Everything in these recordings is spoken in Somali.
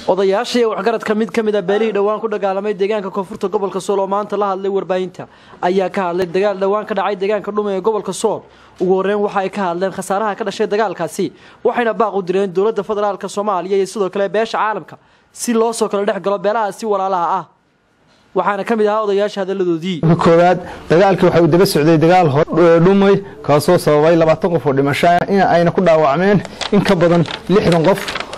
odayaasha iyo waxgaradka mid ka mid a beelihii dhowaan ku dagaalamay deegaanka koonfurta gobolka sool oo maanta la hadlay warbaahinta ayaa ka hadlay dagaal dhowaan ka dhacay deegaanka dhume ee gobolka sool ugu horreyn waxa ay ka hadleen khasaaraha ka dhashay dagaalkaasi waxayna baaq u direen dowladda federaalka soomaaliya iyo sidoo kale beesha caalamka si loo soo kala dhex galo beelahaasi walaalaha ah waxaana ka mid ahaa odayaasha hadalladoodii koowaad dagaalkii waxa uu daba socday dagaal dhumay kaasoo sababay labaatan qof oo dhimasho in ayna ku dhaawacmeen in ka badan lixdan qof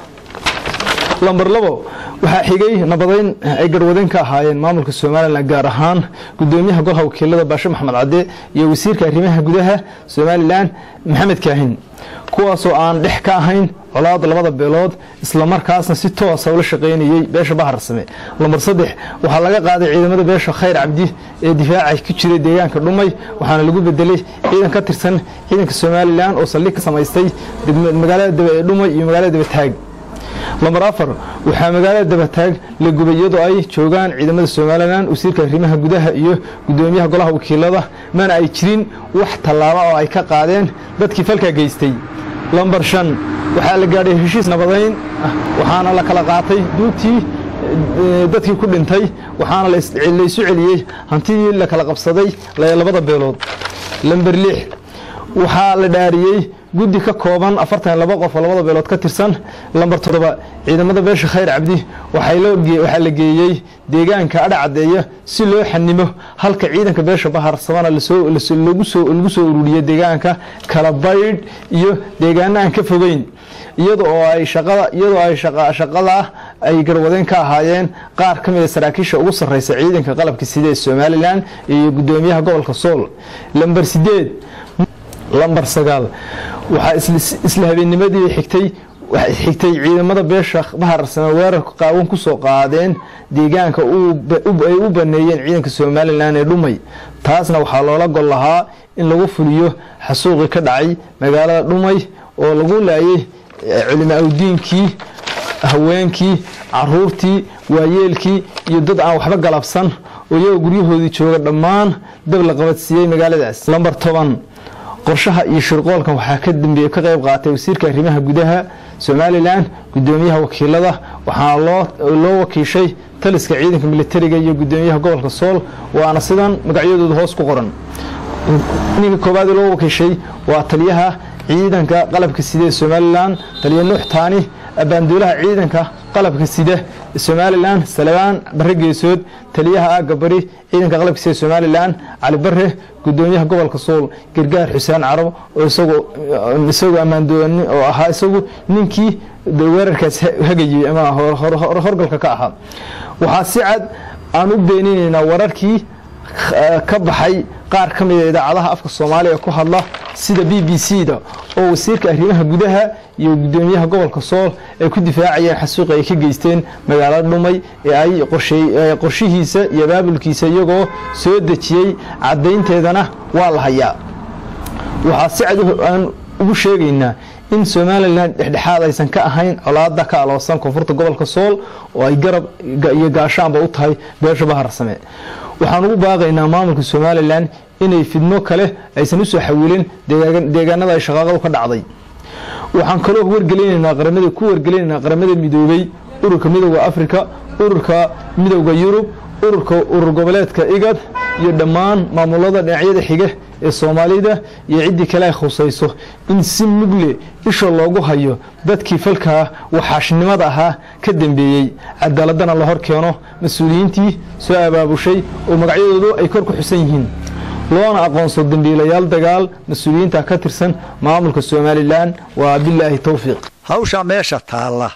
lambar labo waxaa xigay nabadayn ay garwadeyn ka ahaayeen maamulka somalilan gaar ahaan gudoomiyaha golaha wakiilada baashe maxamed cadde iyo wasiirka arrimaha gudaha somalilan maxamed kaahin kuwaasoo aan dhex ka ahayn colaad labada beelood islamarkaasna si toosa ula shaqaynayey beesha baharsame lambar saddex waxaa laga qaaday ciidamada beesha khayr cabdi ee difaaca ku jiray deegaanka dhumay waxaana lagu bedelay ciidan ka tirsan ciidanka somalilan oo saldhig ka samaystay magaalada dhumay iyo magaalada dabataag lambar afar waxaa magaalada dabataag la gubay iyadoo ay joogaan ciidamada somalilan wasiirka arrimaha gudaha iyo gudoomiyaha golaha wakiilada mana ay jirin wax tallaaba oo ay ka qaadeen dadkii falkaa geystay lambar shan waxaa la gaadhay heshiis nabadayn waxaana la kala qaatay duugtii dadkii ku dhintay waxaana laysu celiyey hantidii la kala qabsaday labada beelood lambar lix waxaa la dhaariyey guddi ka kooban afartan laba qof oo labada beelood ka tirsan lambar toddoba ciidamada beesha khayr cabdi waxaa la geeyey deegaanka adha caddeeya si loo xanimo halka ciidanka beesha baharsamana lagu soo ururiyey deegaanka kala baydh iyo deegaana aan ka fogeyn iyada oo ay iyadoo ay shaqada ay garwadeen ka ahaayeen qaar ka mida saraakiisha ugu sarreysa ciidanka qalabka sida ee somalilan iyo gudoomiyaha gobolka sool lambar sideed lambar sagaal waxaa isla habeennimadii xigtay xigtay ciidamada beesha baharsame weerarka qaawan ku soo qaadeen deegaanka ay u baneeyeen ciidanka somalilan ee dhumay taasna waxaa loola gol lahaa in lagu fuliyo xasuuqii ka dhacay magaalada dhumay oo lagu laayay culimo awdiinkii haweenkii caruurtii waayeelkii iyo dad aan waxba galabsan oo iyagoo guryahoodii jooga dhammaan dab la qabadsiiyey magaaladaas lambar toban qorshaha iyo shirqoolkan waxaa ka dambeeye ka qayb qaatay wasiirka arrimaha gudaha somalilan gudoomiyaha wakiilada waxaana loo wakiishay taliska ciidanka militariga iyo gudoomiyaha gobolka sool waana sidan magacyadooda hoos ku qoran ninka koowaad loo wakiishay waa taliyaha ciidanka qalabka sida ee somalilan taliya nuux taani abaanduulaha ciidanka qalabka sida somalilan salabaan bare geesood taliyaha aaga bari ciidanka qalabka sida somalilan cali bare gudoomiyaha gobolka sool gargaar xuseen carab oo isagoo ammaandooni oo ahaa isagu ninkii weerarkaas hagayey ama horgalka ka ahaa waxaa si cad aan u beeninaynaa wararkii ka baxay qaar ka mida idaacadaha afka soomaaliya ku hadla sida b b c da oo wasiirka arrimaha gudaha iyo gudoomiyaha gobolka sool ay ku difaacayeen xasuuqi ay ka geysteen magaalada dhumay ee ay qorshihiisa iyo abaabulkiisa iyagoo soo dejiyey caddaynteedana waa la hayaa waxaa si cad aan ugu sheegaynaa in somalilan dhexdhexaad aysan ka ahayn colaada ka aloosan koonfurta gobolka sool oo ay garab iyo gaashaanba u tahay beesha baharsame waxaan ugu baaqaynaa maamulka somalilan inay fidmo kale aysan usoo xawilin deegaanada ay shaqaaqadu ka dhacday waxaan kaloo wargelinaynaa qaramada ku wargelinaynaa qaramada midoobay ururka midowda africa ururka midowda yurub ururka urur goboleedka igad iyo dhammaan maamulada dhinacyada xiga ee soomaalida iyo ciddii kale ay khusayso in si mugle isha loogu hayo dadkii falkaa waxaashnimada ahaa ka dambeeyey cadaaladana la hor keeno mas-uuliyiintii soo abaabushay oo magacyadoodu ay kor ku xusan yihiin loona aqoonso dambiilayaal dagaal mas-uuliyiinta ka tirsan maamulka somalilan waa bilaahi towfiiq hawsha meesha taalla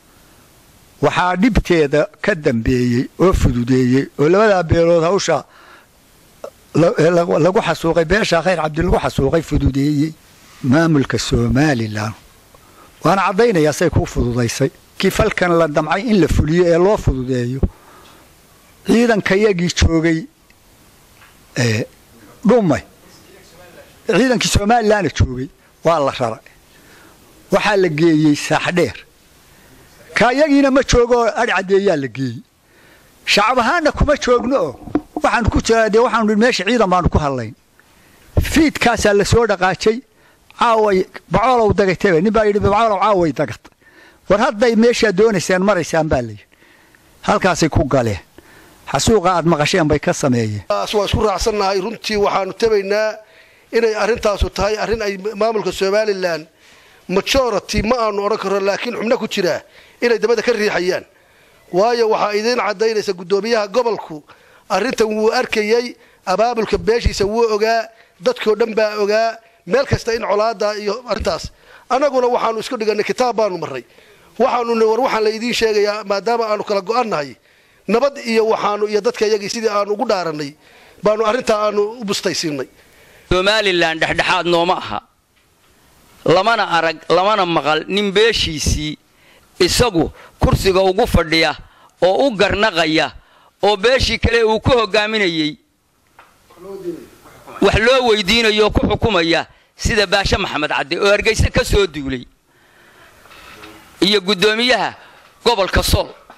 waxaa dhibteeda ka dambeeyey oo fududeeyey oo labadaa beelood hawsha lagu xasuuqay beesha khayr cabdi lagu xasuuqay fududeeyey maamulka somalilan waana caddaynayaa say kuu fududaysay kii falkan la damcay in la fuliyo ee loo fududeeyo ciidankayagii joogay dhumay ciidankii somalilanna joogay waa la raray waxaa la geeyey saaxdheer ka iyagiina ma joogo oo adh caddeeyaa la geeyey shacab ahaanna kuma joogno oo waxaan ku jiraa dee waxaanu meesha ciidan baanu ku hadlayn fiidkaasaa la soo dhaqaajay caaway bacoolow dagatebe nin baa yidhi bacoolow caaway dagatay war hadday meeshaa doonaysaan maraysaan baa layidhi halkaasay ku galeen xasuuqa aad maqasheen bay ka sameeyeen waa isku raacsannahay runtii waxaanu tabaynaa inay arrintaasu tahay arrin ay maamulka somalilan majority ma aanu odhan karno laakiin xubno ku jiraa inay dabada ka riixayaan waayo waxaa idiin caddaynaysa guddoomiyaha gobolku arrintan wuu arkayey abaabulka beeshiisa wuu ogaa dadkoo dhan baa ogaa meel kasta in colaada iyo arrintaas annaguna waxaanu isku dhigannay kitaab baanu marray waxaanu ni war waxaan la idiin sheegayaa maadaama aanu kala go'annahay nabad iyo waxaanu iyo dadka iyagii sidii aanu ugu dhaarannay baanu arrintaa aanu u bustaysiinay somalilan dhexdhexaad nooma aha lamana arag lamana maqal nin beeshiisii isagu kursiga ugu fadhiya oo u garnaqaya oo beeshii kale uu ku hogaaminayey wax loo weydiinayo oo ku xukumaya sida baashe maxamed cadde oo hargayse ka soo duulay iyo guddoomiyaha gobolka sool